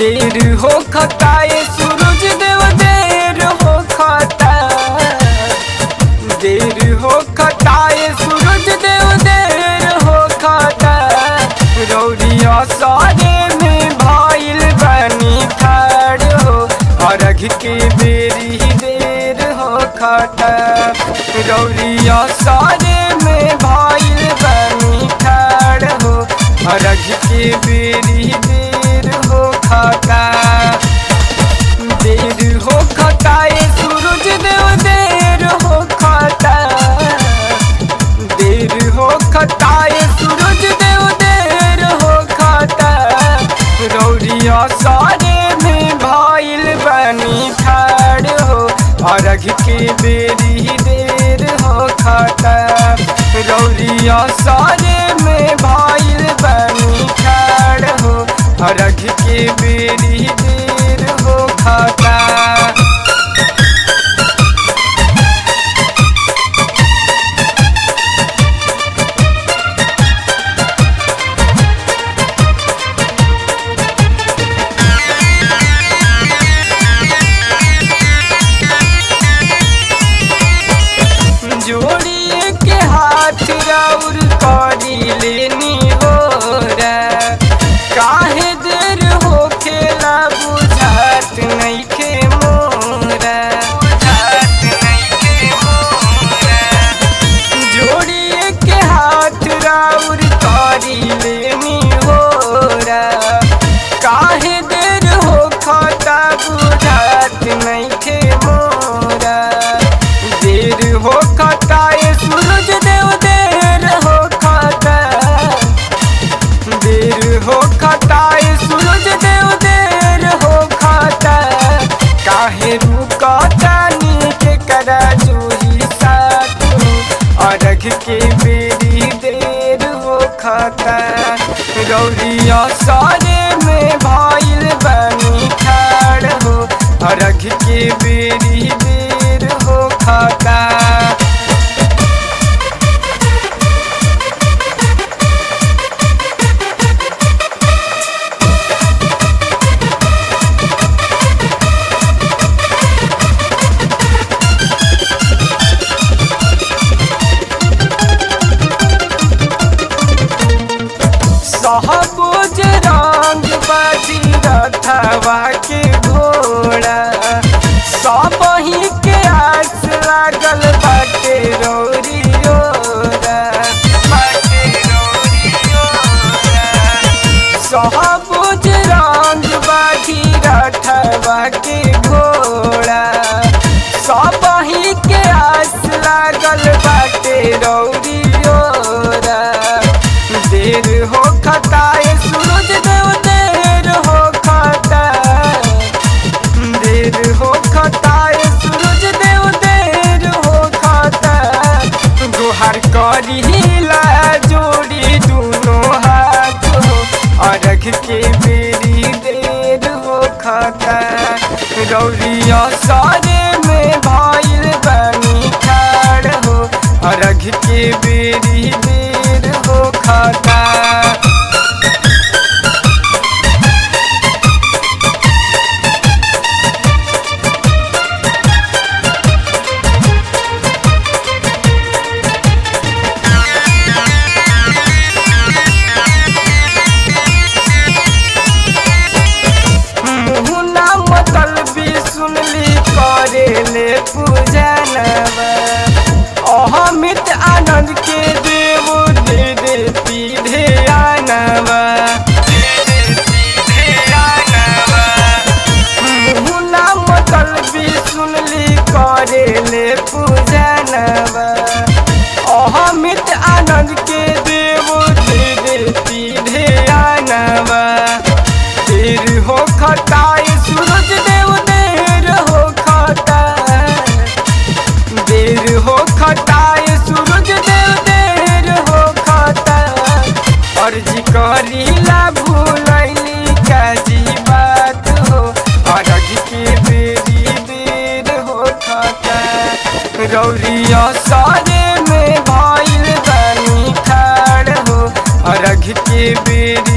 देर हो खताए सूरज देव देर हो खता देर हो खताए सूरज देव देर हो खता रौरिया सारे में भाईल बनी ठाड़ हो अर्घ के बेरी देर हो खता रौरिया सारे में भाईल बनी ठाड़ हो अर्घ के बेरी देर हो खता देर हो खताए सूरज देव देर हो खता देर हो खताए सूरज देव देर हो खता रौरिया सारे में भाईल बनी ठाड़ हो अर्घ के बेरी देर हो खता रौरिया सारे में भाईल बनी ठाड़ हो अर्घ के बेरी देर हो खता जोड़िए के हाथ राउर करी लेनी हो रे काहे देर हो खेला बुझात नहीं खे मोरा बुझात नहीं मोरा जोड़िए के हाथ राउर करी लेनी हो रे काहे देर हो खाता बुझात नहीं खे मोरा देर हो खताए सूरज देव देर हो खता देर हो खताए सूरज देव देर हो खता काहे रुकता नीचे करा जूही साथ अर्घ के बेरी देर हो खता गौरिया सारे में भाईल बनी ठाड़ हो अर्घ के बेरी देर हो खता सहबुज रंग बाजी रथवा के घोड़ा सब ही के आस लागल बाटे रौरी ओरा बाटे रौरी ओरा सहबुज रंग बाजी रथवा के घोड़ा सब ही के आस लागल बाटे रौरी ओरा देर हो खताए सूरज देव देर हो खता देर हो खताए सूरज देव देर हो खता गुहार करीला जोड़ी दोनों हाथ हो अर्घ के बेरी देर हो खता गौरिया सारे में भाईल बनी ठाड़ हो अर्घ के बेरी देर हो खता मुहुना मतलबी सुनली करे ले पूजनवा अहमित आनंद के देव दे देती ध्यानवा मुहुना मतलबी सुनली करे ले पूजनवा अहमित आनंद के देव दे देती ध्यानवा देर हो खताए सूरज देव देर हो खता देर हो खताए सूरज देव देर हो खता अर्जी करीला भूलैली काजी बात हो अर्घ के बेरी देर हो खता गौरिया सारे में भाईल बनी ठाड़ हो अर्घ के बेरी